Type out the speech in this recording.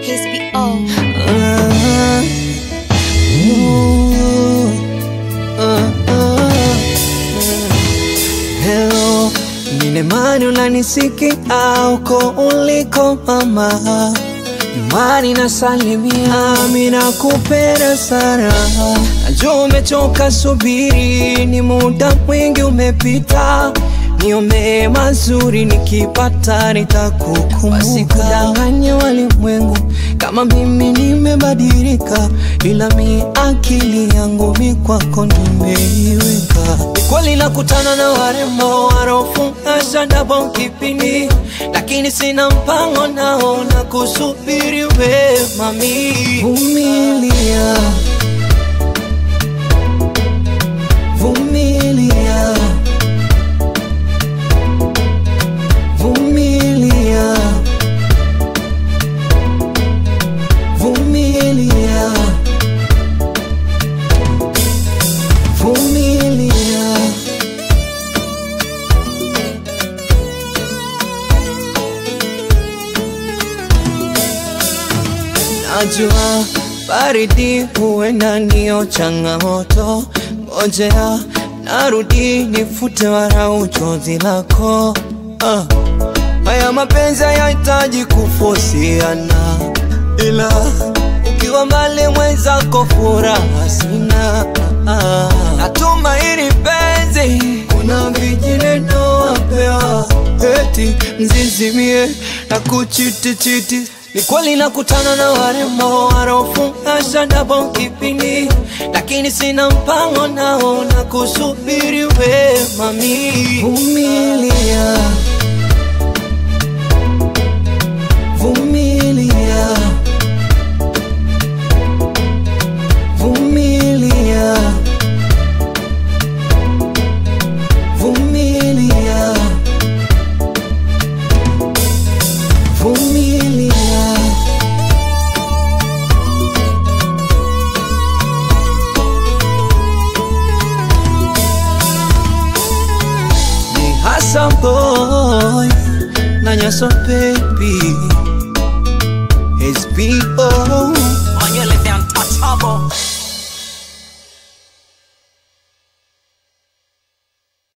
KSBO. Ah, ooh, ah, ah. Hello, ninemani unanisikia uko uliko mama Mani na salimia, mina kupenda sana Najua umechoka subiri, ni muda mwingi umepita Niombe mazuri nikipata nitakukumbuka Wasikudanganye walimwengu kama mimi nimebadilika Ila mi akili yangu mi kwako nimeiweka Ni kweli nakutana na warembo warofunga shadabo kipindi Lakini sina mpango nao na kusubiri we mami Vumilia Vumilia Vumilia Vumilia Vumilia Najua baridi huenda niyo changamoto, ngojea narudi nifute warau chozi lako. Ah, haya mapenzi hayahitaji kufosiana, ila ukiwa mbali mwenzako furaha sina. Ah, natumaini penzi kuna vijineno wapewa eti mzizimie na kuchitichiti ni kweli nakutana na warembo warofunga shadabo kipindi, lakini sina mpango nao na kusubiri we mami. Vumilia, vumilia, vumilia, vumilia, vumilia. ni Hassan boy na Nyaso baby